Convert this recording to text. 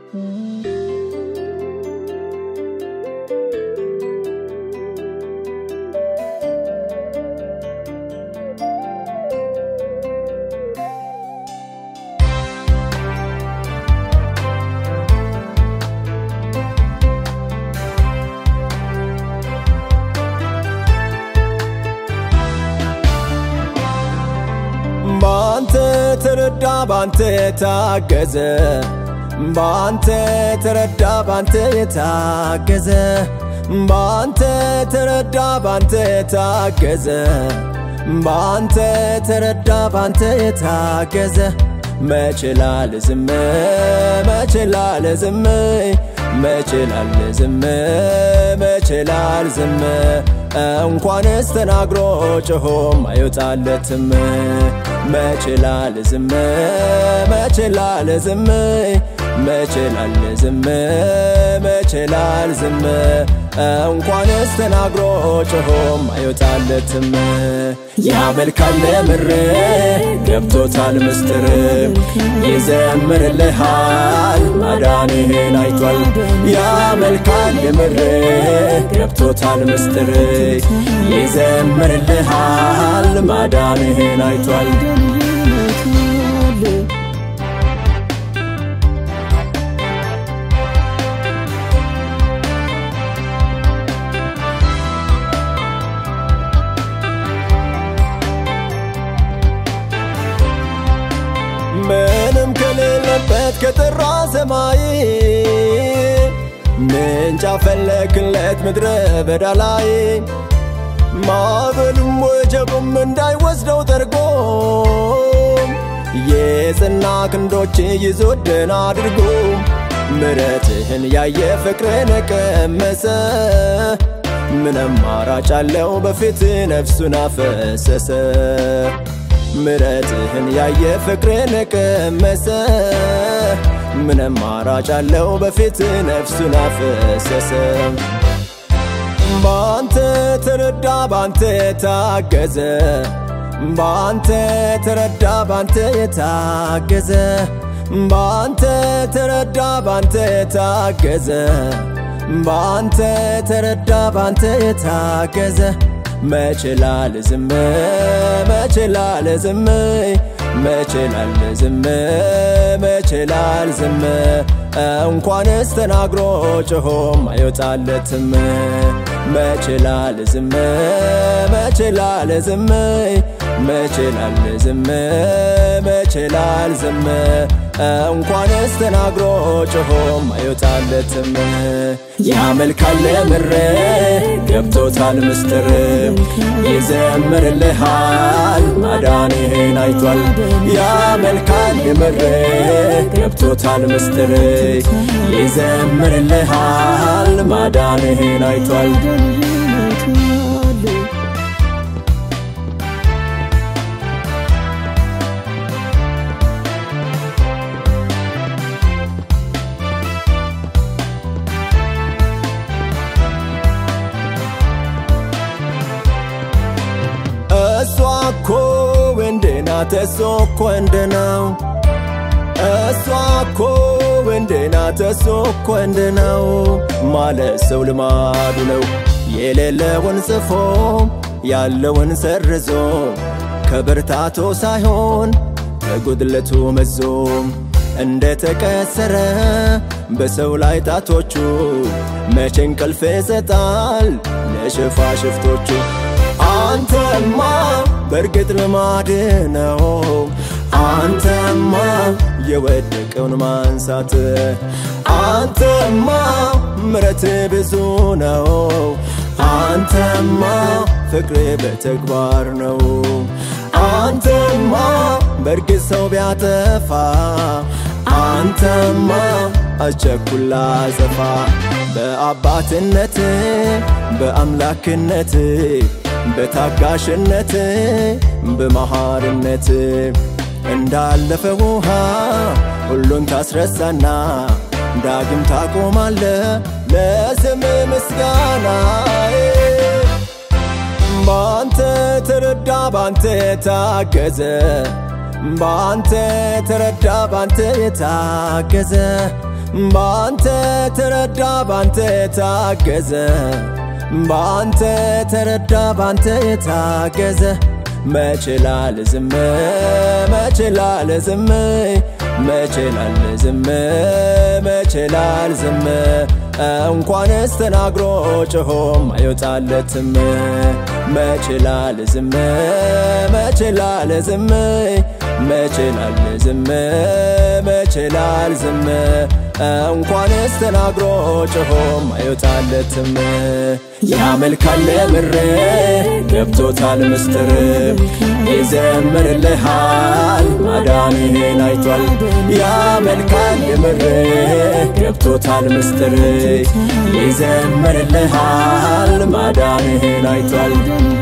ባንተ ተረዳ ባንተ የታገዘ ባንተ ተረዳ ባንተ የታገዘ ባንተ ተረዳ ባንተ የታገዘ ባንተ ተረዳ ባንተ የታገዘ መችላል ዝም መችላል ዝም መችላል ዝም መችላል ዝም እንኳንስ ተናግሮ ጮሆም አይወጣለትም መችላል ዝም መችላል ዝም መችላል ዝም መችላል ዝም እንኳንስ ተናግሮ ጮሆም አይወጣለትም ያመልካል ምር ገብቶታል ምስጢር ይዘምርልሃል ማዳንህን አይቷል ያመልካል ምር ገብቶታል ምስጢር ይዘምርልሃል ማዳንህን አይቷል ምንም ከሌለበት ከጠራ ሰማይ ምንጭ አፈለክለት ምድረ በዳ ላይ ማዕበሉም ወጀቡም እንዳይወስደው ጠርጎ የጽና ክንዶች ይዞ ደህና አድርጎ ምረትህን ያየ ፍቅርን ቀመሰ ምን አማራጭ አለው በፊት ነፍሱን አፈሰሰ ምረትህን ያየ ፍቅርን ቀመሰ ምን አማራጭ አለው በፊት ነፍሱን አፈሰሰ ባንተ ተረዳ ባንተ የታገዘ ባንተ ተረዳ ባንተ የታገዘ ባንተ ተረዳ ባንተ የታገዘ ባንተ ተረዳ ባንተ የታገዘ መችላል ዝም መችላል ዝም መችላል ዝም መችላል ዝም እንኳንስ ተናግሮ ጮሆም አይወጣለትም መችላል ዝም መችላል ዝም መችላል ዝም መችላል ዝም እንኳንስ ተናግሮ ጮሆም አይወጣለትም ያመልካል ምር ገብቶታል ምስጢር ይዘምርልሃል ማዳንህን አይቷል ያመልካል ምር ገብቶታል ምስጢር ይዘምርልሃል ማዳንህን አይቷል እሷ እኮ ወንድ ናት እሷ እኮ ወንድ ነው እሷ እኮ ወንድ ናት እሷ እኮ ወንድ ነው ማለት ሰው ልማዱ ነው የሌለውን ጽፎ ያለውን ሰርዞ ከብርታቶ ሳይሆን ከጉድለቱ መዞ እንደ ተቀሰረ በሰው ላይ ጣቶቹ መቼ እንቅልፍ ይሰጣል ለሽፋሽፍቶቹ አንተማ በእርግጥ ልማድ ነው አንተማ የወደቀውን ማንሳት አንተማ ምረት ብዙ ነው አንተማ ፍቅር በተግባር ነው አንተማ በእርግጥ ሰው ቢያጠፋ አንተማ አቸኩላ ዘፋ በአባትነት በአምላክነት በታጋሽነት በመሃርነት እንዳለፈ ውሃ ሁሉን ታስረሳና ዳግም ታቆማለ ለስም ምስጋና ባንተ ተረዳ ባንተ የታገዘ ባንተ ተረዳ ባንተ የታገዘ ባንተ ተረዳ ባንተ ታገዘ ባንተ ተረዳ ባንተ ታገዘ መችላል ዝም መችላል ዝም መችላል ዝም መችላል ዝም እንኳንስ ተናግሮ ጮሆም አይወጣለትም መችላል ዝም መችላል ዝም መችላል ዝም መችላል ዝም እንኳንስ ተናግሮ ጮሆም አይወጣለትም ያመልካል ምሬ ገብቶታል ምስጢር ይዘምርልሃል ማዳንህን አይቷል ያመልካል ምሬ ገብቶታል ምስጢር ይዘምርልሃል ማዳንህን አይቷል